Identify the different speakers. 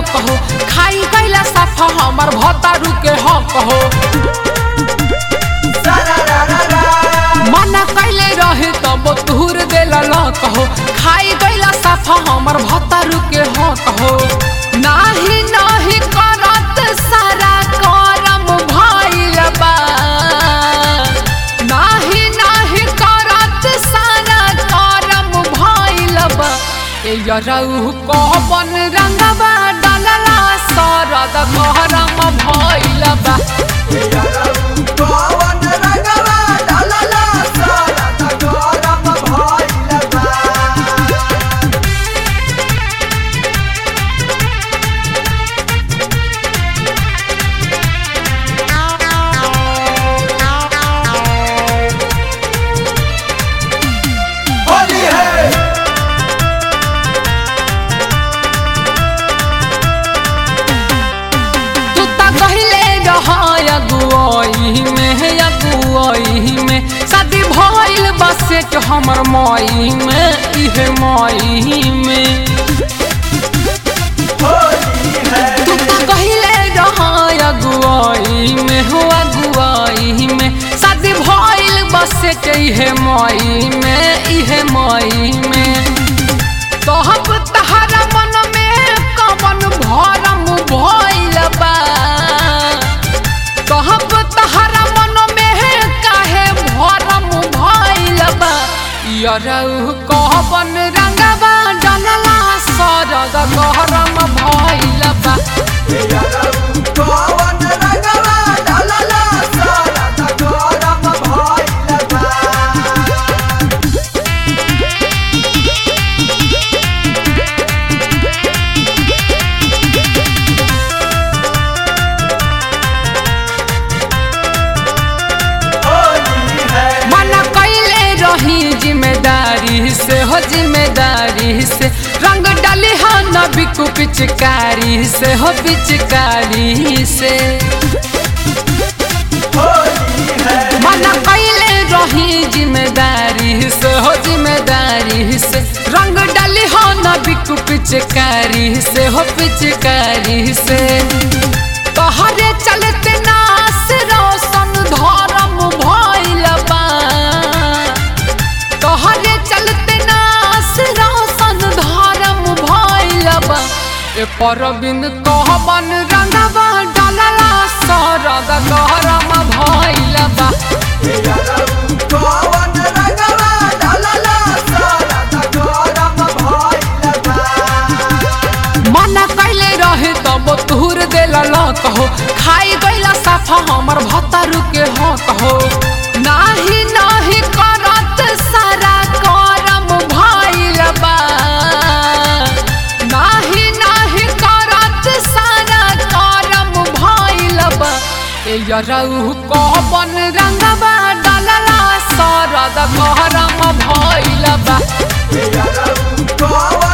Speaker 1: luck हो खाई गईला साफा हमर भतारू के हक हो मना कैले रहे तब तुहर देला लक हो खाई गईला साफा हमर भतारू के हक हो नाही नाही करत सारा करम भइल बा नाही नाही करत सारा करम भइल बा ए यरौ कहबन रंगबा डलला सरद गहरम भइल बा
Speaker 2: होली है
Speaker 1: तू त कहिले रह अगुआई में अगुआई में शादी भइल बसे के हमर माई में इहे माई में
Speaker 2: होली है
Speaker 1: तू त कहिले रह अगुआई में हो अगुआई में शादी भइल बसे के इहे माई में इहे माई में तोहब तहरा मन में कवन भरम भइल बा कहब तहरा मन में काहे भरम भइल बा यरौ कहबन रंगबा डलला सरद गहरम भइल बा
Speaker 2: कौन रंगवा डालला सारा गरम भइल बा होली है
Speaker 1: मन कैले रही जिम्मेदारी से हो जिम्मेदारी से रंग डाली हो न बिकू पिचकारी से हो पिचकारी से
Speaker 2: होली है
Speaker 1: मन कैले रही जिम्मेदारी से हो जिम्मेदारी से रंग डाली हो न बिकू पिचकारी से हो पिचकारी से तोहरे चलते नास रोशन धर्म भइल बा तोहरे चलते नास रोशन धर्म भइल बा ए परबिन कहबन रंगबा डलला सरद गरम भइल बा
Speaker 2: कौन रंगवा डालला सारा गरम भइल बा
Speaker 1: मना कैले रहे तब तुहर देला लक हो खाई गईला साफा हमर भतारू के हक हो नाही नाही करत सारा करम भइल बा नाही नाही करत सारा करम भइल बा ए यरौ कहबन रंगबा डलला सरद गहरम भइल बा
Speaker 2: कौन